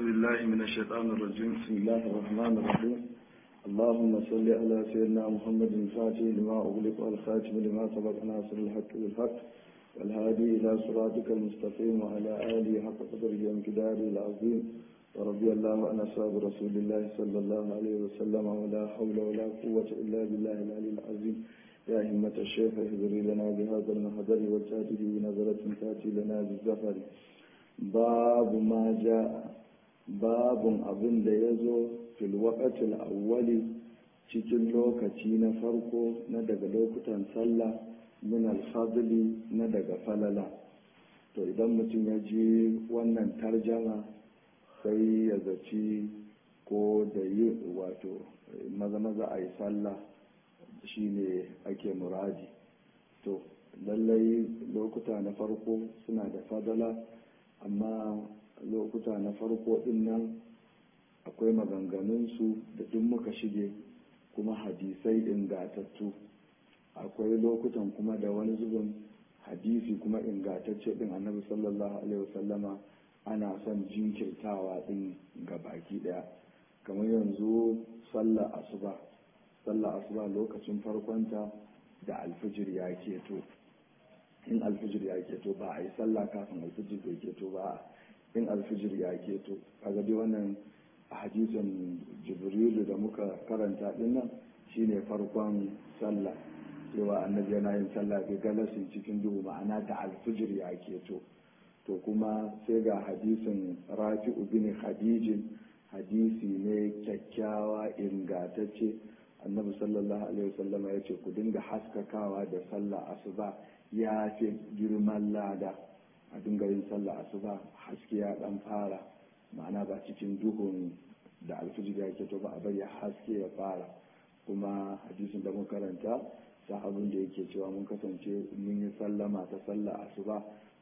بالله من الشيطان الرجيم بسم الله الرحمن الرحيم اللهم صل على سيدنا محمد الفاتح لما أغلق والخاتم لما سبق ناصر الحق بالحق والهادي إلى صراطك المستقيم وعلى آله حق قدره وامتداره العظيم ورضي الله عن أصحاب رسول الله صلى الله عليه وسلم ولا حول ولا قوة إلا بالله العلي العظيم يا همة الشيخ اهدري لنا بهذا المحضر وجاته بنظرة تأتي لنا بالزفر باب ما جاء باب أبن ليزو في الوقت الأول cikin lokaci na farko na daga lokutan sallah min alfadli na daga falala to idan mutum ya ji wannan tarjama sai ya zaci ko da yi wato maza maza a yi sallah shine ake muradi to lallai lokuta na farko suna da fadala amma lokuta na farko din nan akwai maganganunsu da duk muka shige kuma hadisai ingatattu akwai lokutan kuma da wani zubin hadisi kuma ingantacce din annabi sallallahu alaihi wasallama ana son jinkirtawa din ga baki daya kamar yanzu sallar asuba sallar asuba lokacin farkonta da alfijir ya keto in alfijir ya keto ba a yi sallah kafin alfijir bai keto ba in alfijir ya keto kaga dai wannan a hadisin jibrilu da muka karanta din nan shine farkon sallah cewa annabi yana yin sallah bi galasin cikin duhu ma'ana da alfijir ya keto to kuma sai ga hadisin rafi'u bin khadijin hadisi ne kyakkyawa ingatacce annabi sallallahu alaihi wasallama ya ce ku dinga haskakawa da sallah asuba ya fi girman lada a dinga yin sallah asuba haske ya dan fara ma'ana ba cikin duhun da alfijir ya ke to ba a bari haske ya fara kuma hadisin da mun karanta sahabin da yake cewa mun kasance mun yi sallama ta sallah asuba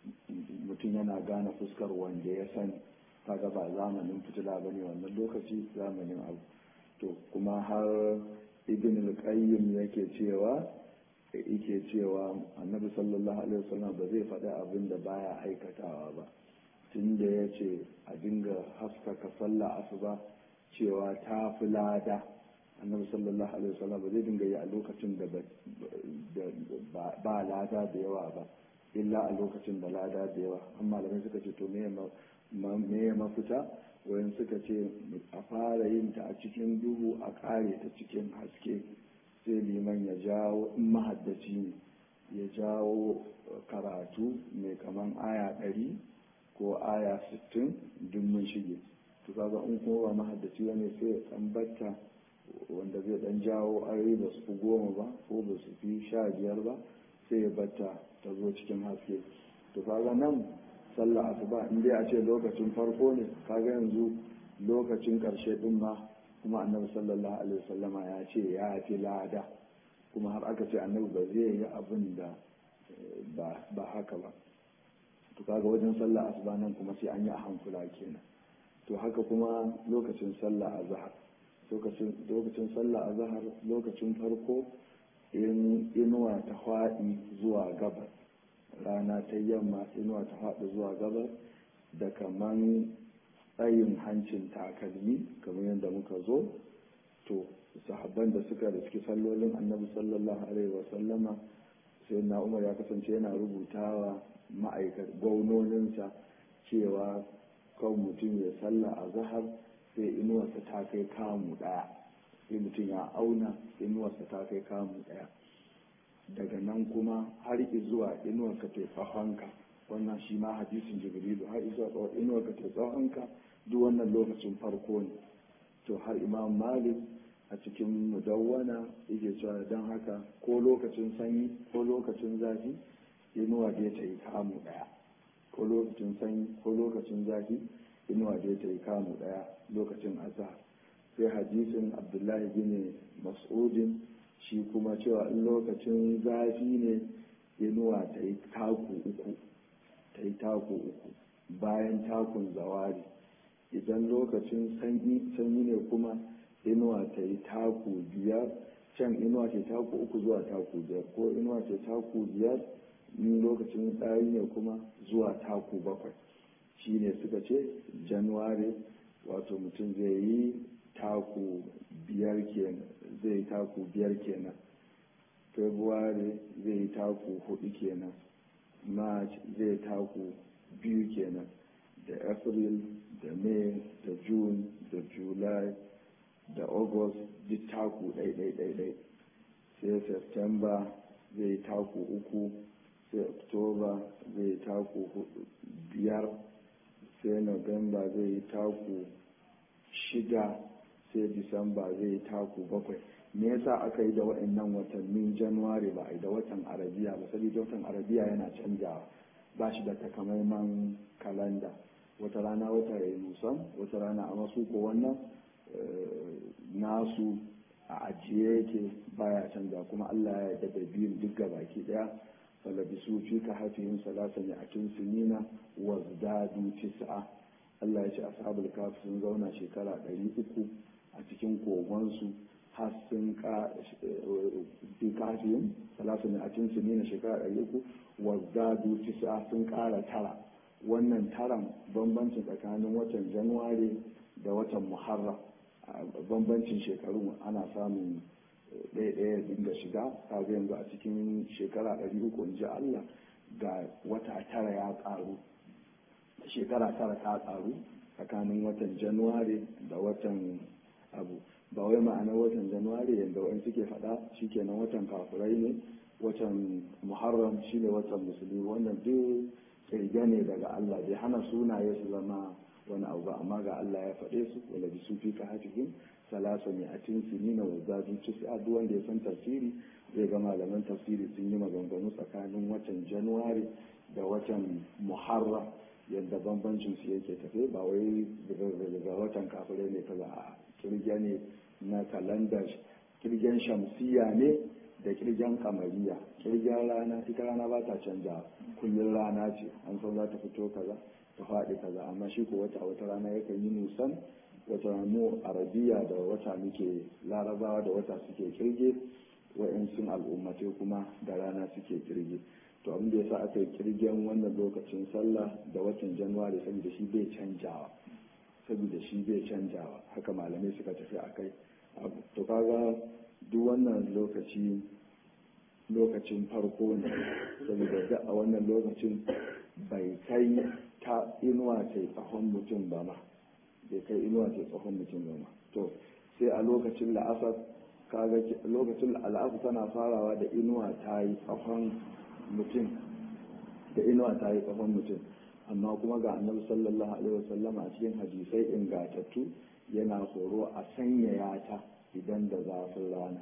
mutum yana gane fuskar wanda ya sani kaga ba zamanin fitila ba ne wannan lokaci zamanin abu to kuma har ibn al-qayyim yake cewa yake cewa annabi sallallahu alaihi wasallam ba zai faɗi abin da baya aikatawa ba tun da ya ce a dinga haskaka sallah asuba cewa ta fi lada annabi sallallahu alaihi wasallam ba zai dinga yi a lokacin da ba lada da yawa ba illa a lokacin da lada da yawa amma malamai suka ce to me ya mafita wayan suka ce a fara yin ta a cikin duhu a kare ta cikin haske sai liman ya jawo in mahaddaci ne ya jawo karatu mai kaman aya ɗari ko aya sittin duk mun shige to kaga in kuma ba mahaddaci wani sai ya tambata wanda zai dan jawo ayoyi ba su fi goma ba ko ba su fi sha biyar ba sai ya batta ta zo cikin haske to kaga nan sallah asuba in dai a ce lokacin farko ne kaga yanzu lokacin karshe din ma kuma annabi sallallahu alaihi wasallama ya ce ya fi lada kuma har aka ce annabi ba zai yi abin da ba haka ba to kaga wajen sallah asuba nan kuma sai an yi a hankula kenan to haka kuma lokacin sallah azhar lokacin lokacin sallah azhar lokacin farko in inuwa ta faɗi zuwa gabas rana ta yamma inuwa ta faɗi zuwa gabas da kaman tsayin hancin takalmi kamar yadda muka zo to sahabban da suka riski sallolin annabi sallallahu alaihi wasallama sai na umar ya kasance yana rubutawa ma'aikata gwaunoninsa cewa kan mutum ya salla a zahar sai inuwarsa ta kai kamu ɗaya sai mutum ya auna inuwarsa ta kai kamu ɗaya daga nan kuma har zuwa inuwarka ta tsahonka wannan shi ma hadisin jibrilu har zuwa inuwarka ta tsahonka duk wannan lokacin farko ne to har imam malik a cikin mudawwana yake cewa don haka ko lokacin sanyi ko lokacin zafi inuwa da ta yi kamu daya ko lokacin sanyi ko lokacin zafi inuwa da ta yi kamu daya lokacin azhar sai hadisin abdullahi bin mas'udin shi kuma cewa in lokacin zafi ne inuwa ta yi taku uku ta yi taku uku bayan takun zawari idan lokacin sanyi ne kuma inuwa ta yi taku biyar can inuwa ce taku uku zuwa taku biyar ko inuwa ce taku biyar in lokacin tsari ne kuma zuwa taku bakwai shi ne suka ce januwari wato mutum zai yi taku biyar kenan zai yi taku biyar kenan february zai yi taku hudu kenan march zai taku biyu kenan da april da may da june da july da august duk taku ɗai-ɗai-ɗai sai september zai taku uku sai october zai taku biyar sai november zai taku shida sai disamba zai taku bakwai me yasa aka yi da waɗannan watannin januwari ba a yi da watan arabiya ba saboda watan arabiya yana canjawa ba shi da takamaiman kalanda wata rana wata ya yi nusan wata rana a masu ko wannan nasu a ajiye yake baya canza kuma allah ya yarda da biyun duk baki daya falabisu fi ka hafihim salasa ne a kin sinina wa zdadu tis'a allah ya ce ashabul kaf sun zauna shekara ɗari uku a cikin kogonsu har sun ka fi kafihim salasa ne a kin sinina shekara ɗari uku wa zdadu tis'a sun ƙara tara wannan taran bambancin tsakanin watan januwari da watan muharram bambancin shekaru ana samun ɗaya ɗaya dinga shiga kaga yanzu a cikin shekara ɗari uku in ji Allah ga wata tara ya ƙaru shekara tara ta ƙaru tsakanin watan januwari da watan abu ba wai ma'anar watan januwari yadda wani suke faɗa shikenan watan kafirai ne watan muharram shine watan musulmi wannan duk kirge ne daga Allah bai hana sunaye su zama wani abu ba amma ga Allah ya faɗe su wala bi su fi kahafihim salasa mai atin sinina wa zadu tis'a duk wanda ya san tafsiri zai ga malaman tafsiri sun yi maganganu tsakanin watan januwari da watan muharram yadda bambancin su yake tafe ba wai daga watan kafirai ne kaza a kirge ne na kalandar kirgen shamsiya ne da kirgen kamariya kirgen rana ita rana ba ta canja kullum rana ce an san za ta fito kaza ta faɗi kaza amma shi ko wata wata rana yakan yi nusan wata mu arabiya da wata muke larabawa da wata suke kirge wa'yansun al'ummatai kuma da rana suke kirge to abin da yasa aka yi kirgen wannan lokacin sallah da watan januwari saboda shi bai canjawa saboda shi bai canjawa haka malamai suka tafi a kai to kaga duk wannan lokaci lokacin farko ne saboda da a wannan lokacin bai kai ta inuwa ce tsahon mutum ba ma bai kai inuwa ce tsahon mutum ba ma to sai a lokacin la'asar kaga lokacin al'asar tana farawa da inuwa ta yi tsahon mutum da inuwa ta yi tsahon mutum amma kuma ga annabi sallallahu alaihi wasallam a cikin hadisai ingatattu yana horo a sanyaya ta idan da zafin rana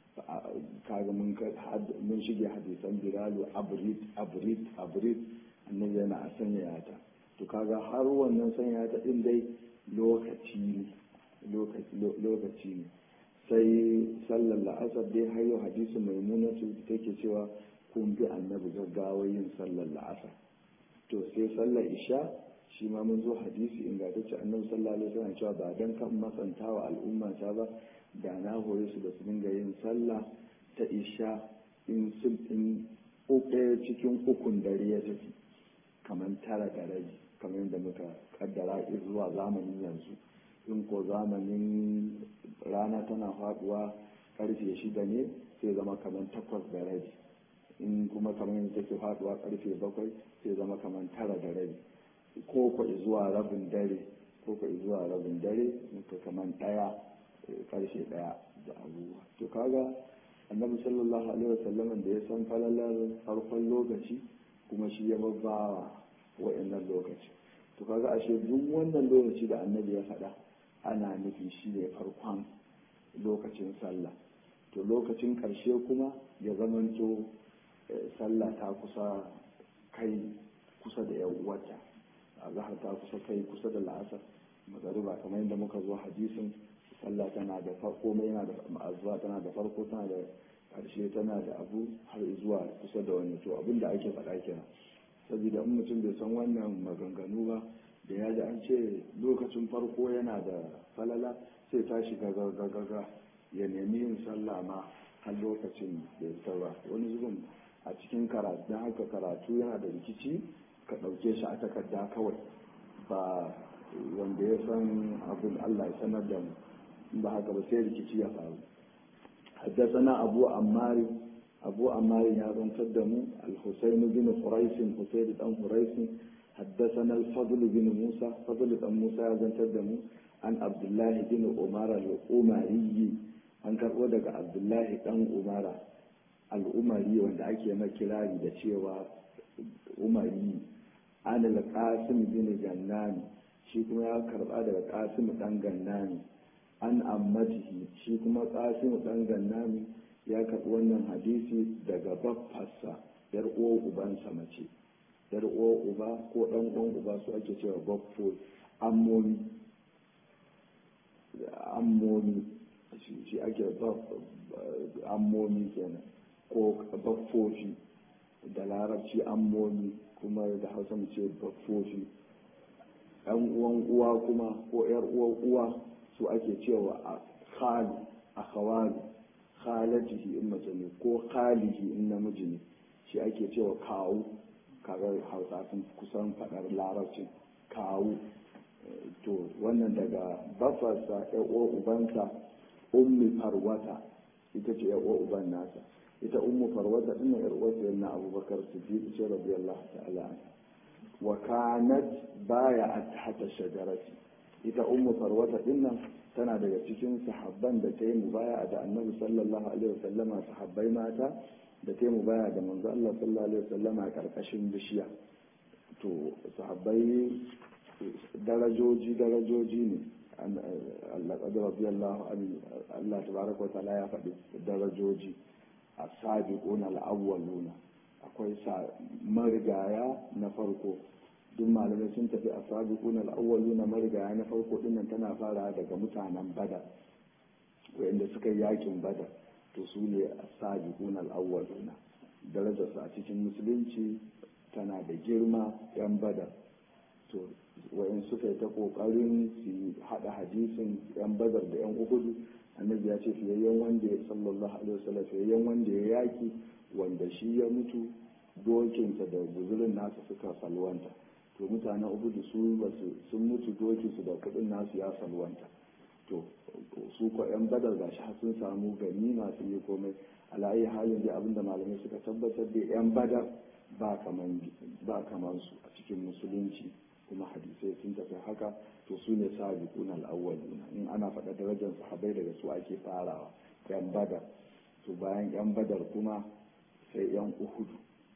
kaga mun mun shige hadisan bilalu abrid abrid abrid annabi yana a sanyaya ta to kaga har wannan sanyaya ta din dai lokaci ne lokaci ne sai sallar la'asar dai har yau hadisin maimunatu take cewa kun bi annabi gaggawa yin sallar la'asar to sai sallar isha shi ma mun zo hadisi ingantacce annabi sallallahu alaihi wasallam cewa ba dan kan masantawa al'umma ta ba da na hore su da su dinga yin sallah ta isha in sun in ɗaya cikin ukun dare ya tafi kamar tara da rabi kamar yadda muka kaddara zuwa zamanin yanzu in ko zamanin rana tana faduwa karfe shida ne sai zama kamar takwas da rabi in kuma kamar yadda take faduwa karfe bakwai sai zama kamar tara da rabi ko ko zuwa rabin dare ko ko zuwa rabin dare muka kamar daya karshe daya da abubuwa to kaga annabi sallallahu alaihi wasallam da ya san falalar farkon lokaci kuma shi ya babbawa wa'annan lokaci to kaga ashe duk wannan lokaci da annabi ya faɗa ana nufi shi ne farkon lokacin sallah to lokacin ƙarshe kuma ya zamanto sallah ta kusa kai kusa da yan uwata a zahar ta kusa kai kusa da la'asar magariba kamar yadda muka zo hadisin sallah tana da farko mai yana da ma'azuwa tana da farko tana da ƙarshe tana da abu har zuwa kusa da wani to abin da ake faɗa kenan saboda in mutum bai san wannan maganganu ba da ya ji an ce lokacin farko yana da falala sai ta shiga gaga ya nemi yin sallah ma har lokacin da ya ba wani zubin a cikin karatu don haka karatu yana da rikici ka ɗauke shi a takarda kawai ba wanda ya san abin Allah ya sanar da mu ba haka ba sai rikici ya faru حدثنا أبو عمار أبو عمار يا تدمو الحسين بن قريش حسين بن قريش حدثنا الفضل بن موسى فضل بن موسى يا تدمو عن عبد الله بن عمر الأمري an karɓo daga abdullahi ɗan umara al'umari wanda ake makirari da cewa umari an al-qasim bin gannani shi kuma ya karɓa daga qasim ɗan gannani an ammatihi shi kuma qasim ɗan gannani ya karɓi wannan hadisi daga baffarsa yar uwar ubansa mace yar uwar uba ko ɗan uwan uba su ake cewa baffo ammomi ammomi shi ake ammomi kenan ko baffofi da larabci ammomi kuma da hausa mu ce baffofi yan uwan uwa kuma ko yar uwan uwa su ake cewa a khali a khawali khalatihi in mace ne ko khalihi in namiji ne shi ake cewa kawu kaga hausa sun kusan faɗar larabcin kawu to wannan daga bafarsa yan uwan ubansa ummi farwata ita ce yan uwan uban nasa ita ummu farwata ina yar uwar na abubakar siddiq ce radiyallahu ta'ala anha wa kanat baya hata shajarati ita ummu farwata dinnan tana daga cikin sahabban da ta yi mubaya da annabi sallallahu alaihi wasallama sahabbai mata da ta yi mubaya da manzo Allah sallallahu alaihi wasallama a karkashin bishiya to sahabbai darajoji darajoji ne Allah qadar radiyallahu anhu Allah tabaraka wa ta'ala ya faɗi darajoji as-sabiquna al-awwaluna akwai sa marigaya na farko duk malamai sun tafi a sabiqun al-awwalu na marigaya na farko dinnan tana fara daga mutanen badar wanda suka yi yakin badar to su ne a sabiqun al-awwaluna darajar a cikin musulunci tana da girma yan badar to wayan suka yi ta kokarin su hada hadisin yan badar da yan uhudu annabi ya ce fiyayyen wanda ya sallallahu alaihi wasallam fiyayyen wanda ya yaki wanda shi ya mutu dokinsa da guzurin nasa suka salwanta to mutanen ubudu su sun mutu dokinsu da kudin nasu ya salwanta to su ko yan badar ga shi sun samu gani masu yi komai alayi halin da abinda malamai suka tabbatar da yan badar ba kaman su a cikin musulunci kuma hadisai sun tafi haka to su ne sabiquna al-awwaluna in ana faɗa darajar sahabbai daga su ake farawa yan badar to bayan yan badar kuma sai yan uhudu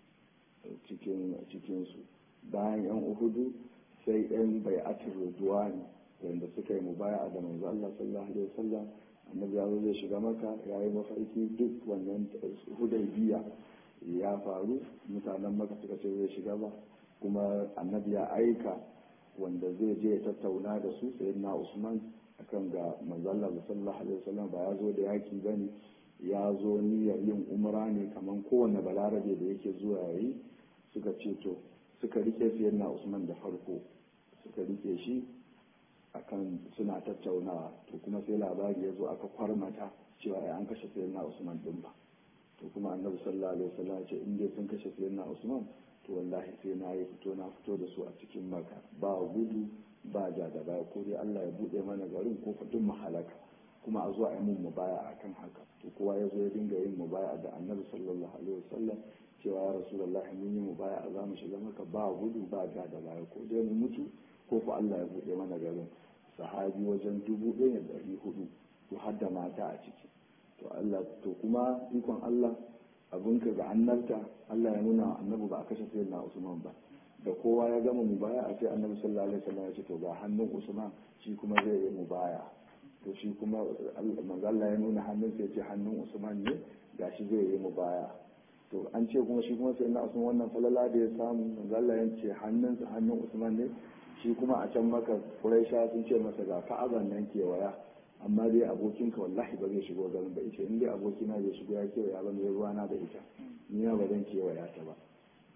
cikin cikinsu bayan yan uhudu sai yan bai'atul ridwani wanda suka yi mubaya da manzo Allah sallallahu alaihi wasallam annabi ya zai shiga maka ya yi mafarki duk wannan hudaybiya ya faru mutanen maka suka ce zai shiga ba kuma annabi ya aika wanda zai je ya tattauna da su sayyidina Usman akan ga manzo Allah sallallahu alaihi wasallam ba ya zo da yaki bane ya zo niyyar yin umra ne kamar kowane balarabe da yake zuwa yayi suka ce to suka rike sayyidina Usman da farko suka rike shi akan suna tattaunawa to kuma sai labari ya zo aka kwarmata cewa ai an kashe sayyidina Usman din ba to kuma annabi sallallahu alaihi wasallam ya ce in dai sun kashe sayyidina Usman to wallahi sai na yi fito na fito da su a cikin maka ba gudu ba ja da baya ko dai Allah ya bude mana garin ko fa duk mahalaka kuma a zo a yi mun mubaya akan haka to kowa ya zo ya dinga yin mubaya da annabi sallallahu alaihi wasallam cewa ya rasulullahi mun yi mubaya a zamu shiga maka ba gudu ba ja da baya ko dai mu mutu ko fa Allah ya bude mana garin sahabi wajen dubu ɗaya da ɗari hudu to har da mata a ciki to Allah to kuma ikon Allah abinka ga annabta Allah ya nuna annabi ba a kashe sayyidina Usman ba da kowa ya gama mubaya a sai annabi sallallahu alaihi wasallam ya ce to ga hannun Usman shi kuma zai yi mubaya to shi kuma manzo Allah ya nuna hannun sai ya ce hannun Usman ne gashi zai yi mubaya to an ce kuma shi kuma sayyidina Usman wannan falala da ya samu manzo Allah ya ce hannun hannun Usman ne shi kuma a can maka Quraisha sun ce masa ga Ka'aban nan kewaya amma dai abokinka wallahi ba zai shigo garin ba ita in dai abokina zai shigo ya kewaya ba mai ruwana da ita ni ba zan kewaya ta ba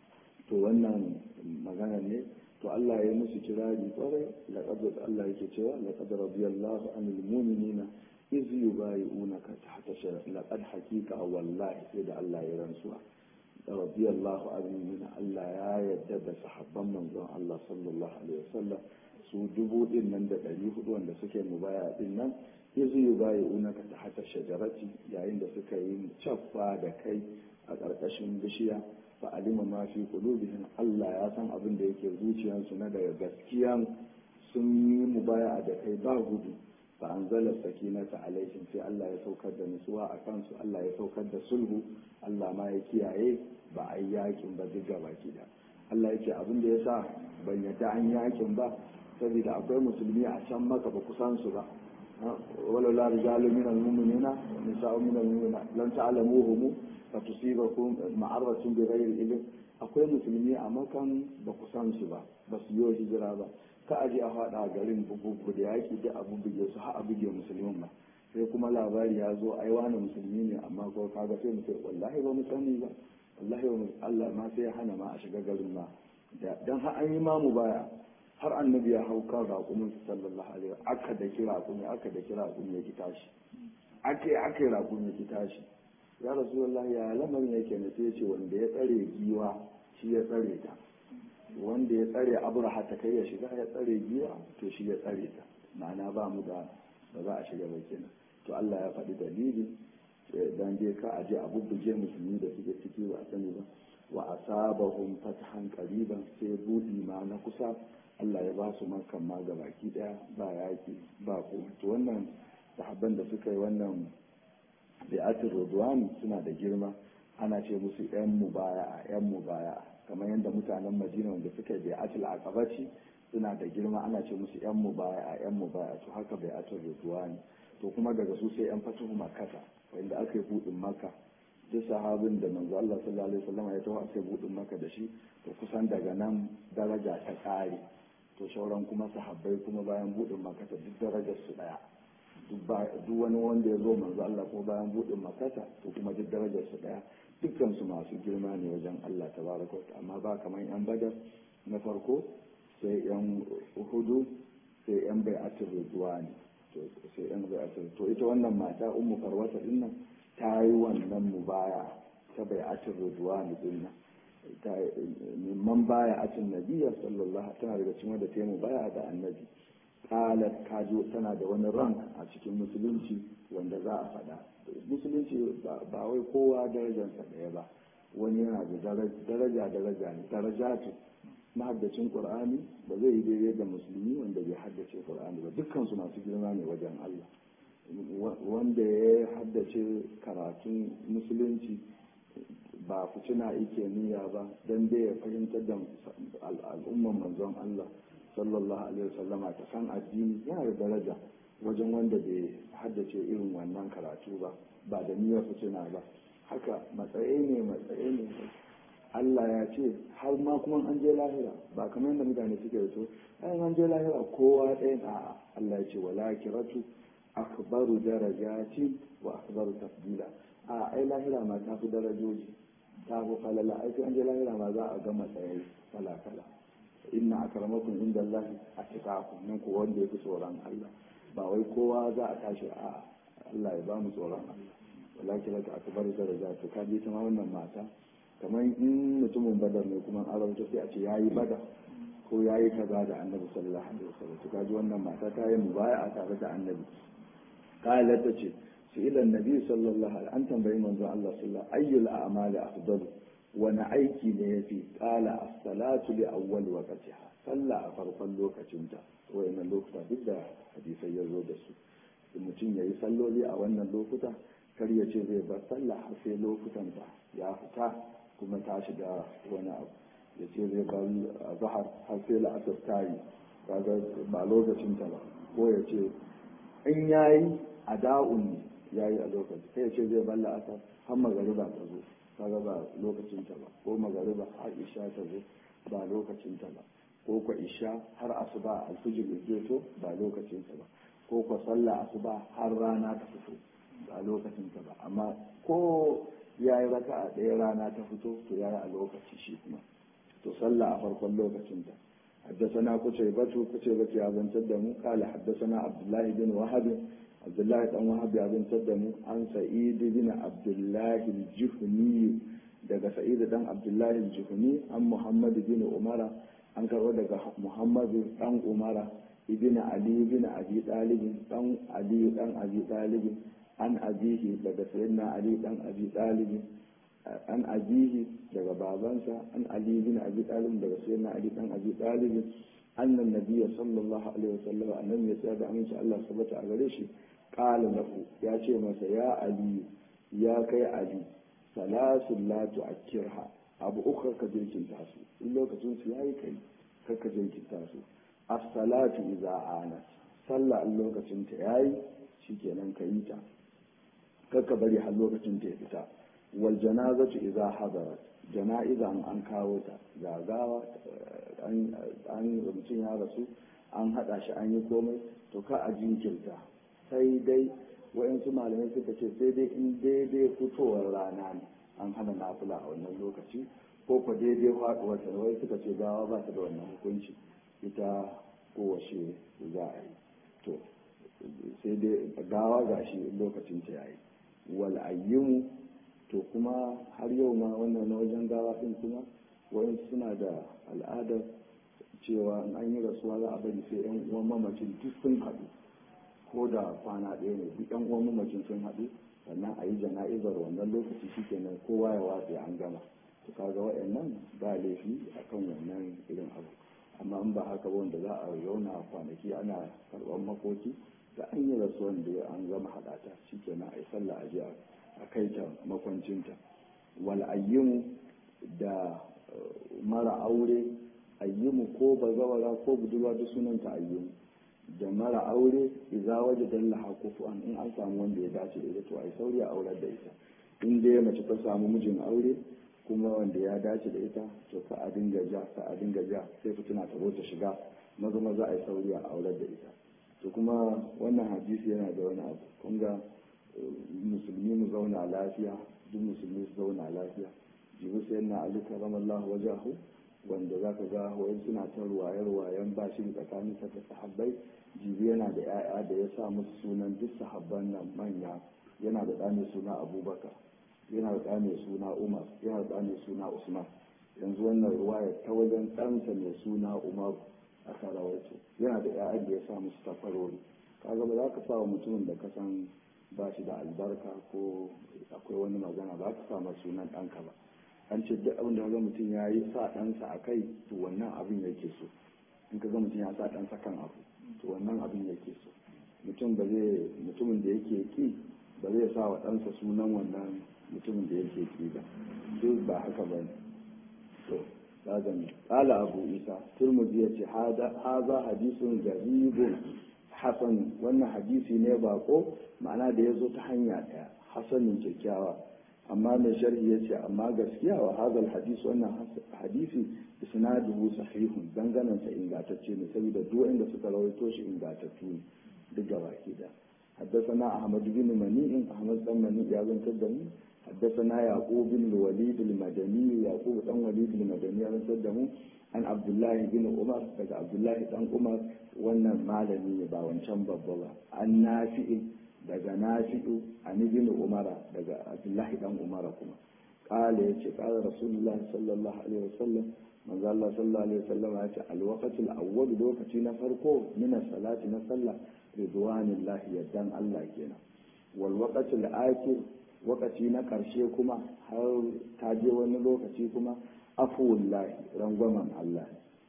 to wannan magana ne to Allah ya musu kirari kwarai laqad Allah yake cewa laqad radiyallahu anil mu'minina iz yubayi'unaka tahta shara laqad haqiqa wallahi sai da Allah ya rantsuwa radiyallahu anhu Allah ya yadda da sahabban manzon Allah sallallahu alaihi wasallam su dubu din nan da ɗari hudu wanda suke mubaya din nan izu yi bayi unaka ta hata shajarati yayin da suka yi caffa da kai a ƙarƙashin bishiya fa alima ma fi qulubihim Allah ya san abin da yake zuciyarsu na daga gaskiya sun yi mubaya da kai ba gudu fa anzala sakinata alaihim sai Allah ya saukar da nutsuwa a kansu Allah ya saukar da sulhu Allah ma ya kiyaye ba a yi yakin ba duk gaba da Allah ya ce abin da ya sa ban yadda an yakin ba saboda akwai musulmi a can maka ba kusan su ba wala la rijalu min al-mu'minina wa nisa'u min al-mu'minina lan ta'lamuhum fa tusibakum ma'aratun bi ghairi ilm akwai musulmi a makan ba kusan su ba ba su yi hijira ba ka aje a faɗa garin bugu da yaki da abu buge su har a buge musulmin ba sai kuma labari ya zo ai wani musulmi ne amma ko kaga sai mu ce wallahi ba mu sani ba wallahi ba Allah ma sai ya hana ma a shiga garin ma dan har an yi ma mu baya har annabi ya hau kan raƙumin sallallahu alaihi wa aka da kira raƙumi aka da kira raƙumi ya ki tashi ake ake raƙumi ya ki tashi ya rasulullahi ya lamarin yake ne sai ya ce wanda ya tsare giwa shi ya tsare ta wanda ya tsare abraha ta kai ya shiga ya tsare giwa to shi ya tsare ta ma'ana ba mu da ba za a shiga ba kenan to Allah ya faɗi dalili dan dai ka aje a bubbuge musulmi da suke ciki ba a sani ba wa asabahum fathan qariban sai budi ma na kusa Allah ya ba su makan ma ga baki daya ba yaki ba ko to wannan sahabban da suka yi wannan bi'atul ridwan suna da girma ana ce musu yan mubaya yan mubaya kamar yadda mutanen Madina wanda suka yi bi'atul aqabati suna da girma ana ce musu yan mubaya yan mubaya to haka bi'atul ridwan to kuma daga su sai yan fatuhu makata wanda aka yi budin maka duk sahabin da manzo Allah sallallahu alaihi wasallam ya tawo aka yi budin maka da shi to kusan daga nan daraja ta kare to shauran kuma sahabbai kuma bayan budin makata duk darajar su daya duk wani wanda ya zo manzo Allah ko bayan budin makata to kuma duk darajar su daya dukkan su masu girma ne wajen Allah tabaraka wa amma ba kamar yan badar na farko sai yan uhudu sai yan bai'atul ridwani to sai yan bai'atul to ita wannan mata ummu farwata din nan ta yi wannan mubaya ta bai'atul ridwani din nan ta man baya atin nabiyya sallallahu tana daga cikin wanda ta yi mubaya da annabi qalat kajo tana da wani rank a cikin musulunci wanda za a faɗa musulunci ba wai kowa darajarsa ɗaya ba wani yana da daraja daraja ne daraja ce mahaddacin qur'ani ba zai yi daidai da musulmi wanda bai haddace qur'ani ba dukkan su masu girma ne wajen Allah wanda ya haddace karatun musulunci ba fitina yake niyya ba dan dai ya fahimtar da al'umman manzon Allah sallallahu alaihi wasallama ta san addini yana da daraja wajen wanda bai haddace irin wannan karatu ba ba da niyyar fitina ba haka matsayi ne matsayi ne Allah ya ce har ma kuma an je lahira ba kamar yadda mutane suke da to ai an je lahira kowa ɗaya a Allah ya ce wala kiratu akbaru darajati wa akbaru tafdila a ai lahira ma ta fi darajoji ta fi falala ai an je lahira ma za a ga matsayi kala kala inna akramakum inda Allah atqakum nan ko wanda yafi tsoron Allah ba wai kowa za a tashi a Allah ya ba mu tsoron Allah walakin laka akbaru darajati to ka ji ta ma wannan mata kamar in mutumin badar ne kuma an rawaito sai a ce yayi badar ko yayi kaza da annabi sallallahu alaihi wasallam to kaji wannan mata ta yi mubaya'a tare da annabi kala ta ce su ila annabi sallallahu alaihi an tambayi manzo Allah sallallahu ayyul a'mali afdalu wani aiki ne yafi kala as-salatu li awwal waqtiha sallah a farkon lokacinta wayannan lokuta duk da hadisai ya zo da su mutum yayi salloli a wannan lokuta kar ya ce zai bar sallah har sai lokutanta ya fita kuma ta shiga wani abu ya ce zai bar zahar har sai la'asar ta yi kaga ba lokacin ta ba ko ya ce in yayi a da'un yayi a lokaci sai ya ce zai bar la'asar har magariba ta zo kaga ba lokacin ta ba ko magariba har isha ta zo ba lokacin ta ba ko kwa isha har asuba alfijir ya to ba lokacin ta ba ko kwa sallah asuba har rana ta fito ba lokacin ta ba amma ko ya yi raka a ɗaya rana ta fito to ya yi a lokaci shi kuma to sallah a farkon lokacin ta حدثنا قتيبة قتيبة يا بن تدم قال حدثنا عبد الله بن وهب عبد الله بن وهب يا بن تدم عن سعيد بن عبد الله الجهني daga سعيد بن عبد الله الجهني عن محمد بن عمر an karɓo daga muhammadu dan umara ibn ali ibn abi talib dan ali dan abi talib an abihi daga sayyidina ali dan abi talib an abihi daga babansa an ali ibn abi talib daga sayyidina ali dan abi talib annan nabiyya sallallahu alaihi wasallam annabi ya tsaya da aminci Allah subhanahu a gare shi qala lahu ya ce masa ya ali ya kai ali salasun la tu'akkirha abu uku ka jirkinta su in lokacin su yayi kai ka jirkinta su as-salatu idza anat sallah in lokacin ta yayi shikenan ka yi ta kakka bari har lokacin ta ya fita wal janazatu idza hadarat jana'iza an kawo ta gagawa an mutum ya rasu an hada shi an yi komai to ka a jinkirta sai dai wayansu malamai suka ce sai dai in daidai fitowar rana ne an hana nafila a wannan lokaci ko ko daidai faduwar ta wai suka ce gawa ba ta da wannan hukunci ita kowace za a yi to sai dai gawa gashi lokacin ta yayi wal ayyimu to kuma har yau ma wannan na wajen gawa din kuma wayansu suna da al'adar cewa in an yi rasuwa za a bari sai yan uwan mamacin duk sun haɗu ko da kwana ɗaya ne duk yan uwan mamacin sun haɗu sannan a yi jana'izar wannan lokaci shikenan kowa ya watse an gama to kaga waɗannan ba laifi akan wannan irin abu amma in ba haka ba wanda za a yauna kwanaki ana karɓar makoki da an yi rasuwan da an gama haɗata shikenan a yi sallah a je a kai ta makwancinta wal ayyimu da mara aure ayyimu ko bazawara ko budurwa duk sunanta ayyimu da mara aure idza waje dallaha kufuwan in an samu wanda ya dace da ita to ai sauri a aurar da ita in dai mace ta samu mijin aure kuma wanda ya dace da ita to ka a dinga ja ka a dinga ja sai fitina ta zo ta shiga maza maza ai sauri a aurar da ita to kuma wannan hadisi yana da wani abu kun ga musulmi mu zauna lafiya duk musulmi su zauna lafiya jibi sai na ali karamallahu wajahu wanda za ka ga wayan suna ta ruwaye-ruwayen ba shi tsakanin ta da sahabbai jibi yana da 'ya'ya da ya sa musu sunan duk sahabban nan manya yana da ɗa mai suna abubakar yana da ɗa mai suna umar yana da ɗa mai suna usman yanzu wannan ruwaya ta wajen ɗansa mai suna umar aka rawaito yana da 'ya'ya da ya sa musu tafarori kaga ba za ka sa wa mutumin da ka san ba shi da albarka ko akwai wani magana ba ka sa masa sunan ɗanka ba an ce duk abin da ga mutum ya yi sa ɗansa a kai to wannan abin yake so in ka ga mutum ya sa ɗansa kan abu to wannan abin yake so mutum ba zai mutumin da yake ki ba zai sa wa ɗansa sunan wannan mutumin da yake ki ba duk ba haka ba ne to lazami qala abu isa turmudi yace hada haza hadisun garibun hasan wannan hadisi ne bako ma'ana da ya zo ta hanya ɗaya hasanin kyakkyawa amma mai sharhi ya ce amma gaskiya wa hadal hadis wannan hadisi isnaduhu sahihun danganan sa ingantacce ne saboda duk inda suka rawaito shi ingantattu ne duk gaba ke da حدثنا أحمد بن منيع أحمد بن منيع يا بن تدمي حدثنا يعقوب بن الوليد المدني يعقوب بن وليد المدني يا بن تدمي عن عبد الله بن عمر daga عبد الله بن عمر wannan malami ne ba wancan babba ba an nafi'i daga nafi'u an ibn umara daga abdullahi dan umara kuma qala yace qala rasulullahi sallallahu alaihi wasallam manzo Allah sallallahu alaihi wasallam ya ce alwaqtul awwal lokaci na farko min salati na sallah ridwanillahi yaddan Allah kenan wal waqtul akhir waqati na karshe kuma har ta je wani lokaci kuma afuwallahi rangwamen Allah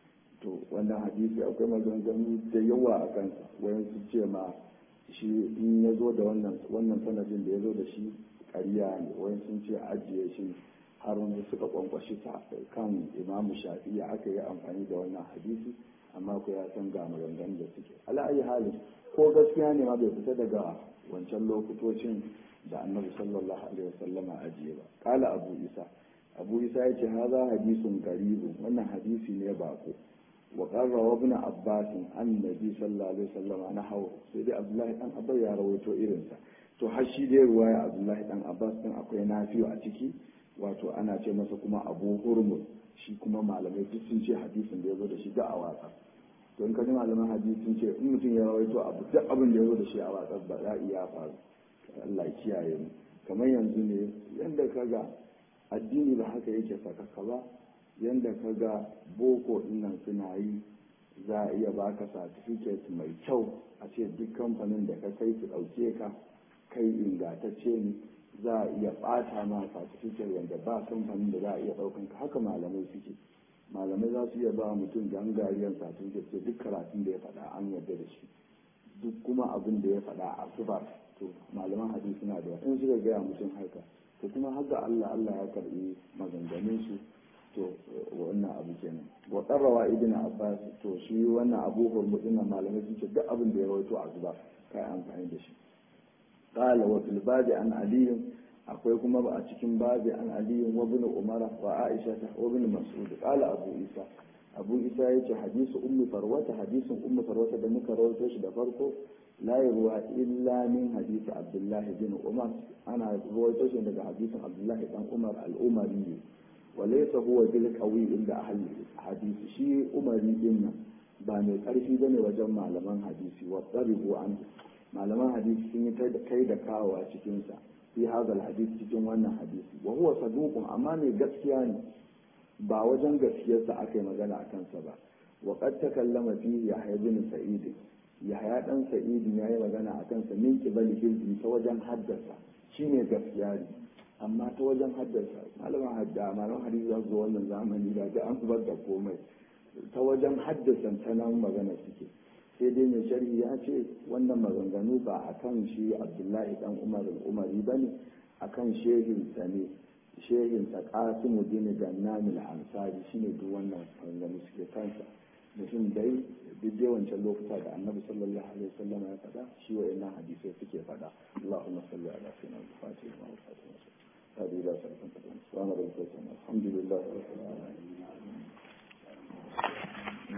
to wannan hadisi akwai maganganu da yawa a kansa wayan su ce ma shi in ya zo da wannan wannan sanadin da ya zo da shi ƙarya ne wayan sun ce ajiye shi har wani suka kwankwashi kan imamu shafi'i aka yi amfani da wannan hadisi amma ku ya san ga maganganun da suke ala'ayi halin ko gaskiya ne ma bai fita daga wancan lokutocin da annabi sallallahu alaihi wasallama ajiye ba kala abu isa abu isa ya ce haza hadisun garibun wannan hadisi ne bako wa qarra ibn abbas an nabi sallallahu alaihi wasallama na hawo sai dai abdullahi dan abbas ya rawaito irinsa to har shi dai ruwaya abdullahi dan abbas din akwai nafiyu a ciki wato ana ce masa kuma abu hurmuz shi kuma malamai duk sun ce hadisin da ya zo da shi da a watsa to in ka ji malaman hadisi sun ce in mutum ya rawaito abu duk abin da ya zo da shi a watsa ba za iya faru Allah ya kiyaye mu kamar yanzu ne yanda ka ga addini ba haka yake sakaka ba yanda ka ga boko dinnan suna yi za a iya baka certificate mai kyau a ce duk kamfanin da ka kai su ɗauke ka kai ingantacce ne za a iya ɓata ma certificate wanda ba kamfanin da za a iya ɗaukan ka haka malamai suke malamai za su iya ba mutum gangariyar certificate ce duk karatun da ya faɗa an yarda da shi duk kuma abin da ya faɗa a zuba to malaman hadisi suna da in suka gaya mutum haka to kuma haka Allah Allah ya karbi maganganun su to wannan abu kenan wa qarrawa ibn abbas to shi wannan abu hurmudin nan malamai sun ce duk abin da ya rawaito a zuba kai amfani da shi qala wa fil babi an ali akwai kuma ba a cikin babi an ali wa ibn umar wa aisha wa ibn mas'ud qala abu isa abu isa yace hadisu ummi farwata hadisin ummi farwata da muka rawaito shi da farko la yarwa illa min hadisi abdullahi bin umar ana rawaito shi daga hadisin abdullahi dan umar al-umari ne وليس هو بالقوي عند أهل الحديث شيء أمري إن باني قرفي بني وجمع لمن حديثي واضطربوا عنه malaman hadisi sun yi kai da kawo a cikinsa fi hadal hadisi cikin wannan hadisi wa huwa saduqun amma mai gaskiya ne ba wajen gaskiyarsa aka yi magana a kansa ba wa qad takallama fi yahya bin sa'id yahya dan sa'id ya yi magana a kansa min kibali hilbi ta wajen haddasa shine gaskiya ne amma ta wajen haddasa malaman hadda malaman hadisi za su zo wannan zamani da ga an zubar da komai ta wajen haddasa ta nan magana suke sai dai mai sharhi ya ce wannan maganganu ba a kan shi abdullahi dan umar umari ba ne a kan shehinsa ne shehinsa kasimu dini gannami ansari shine duk wannan maganganu suke kansa mutum dai duk dai wancan lokuta da annabi sallallahu alaihi wasallam ya faɗa shi wa ina hadisai suke faɗa allahumma salli ala sayyidina al-fatih wa al-fatih هذه لا سلفا سبحان ربك الحمد لله رب العالمين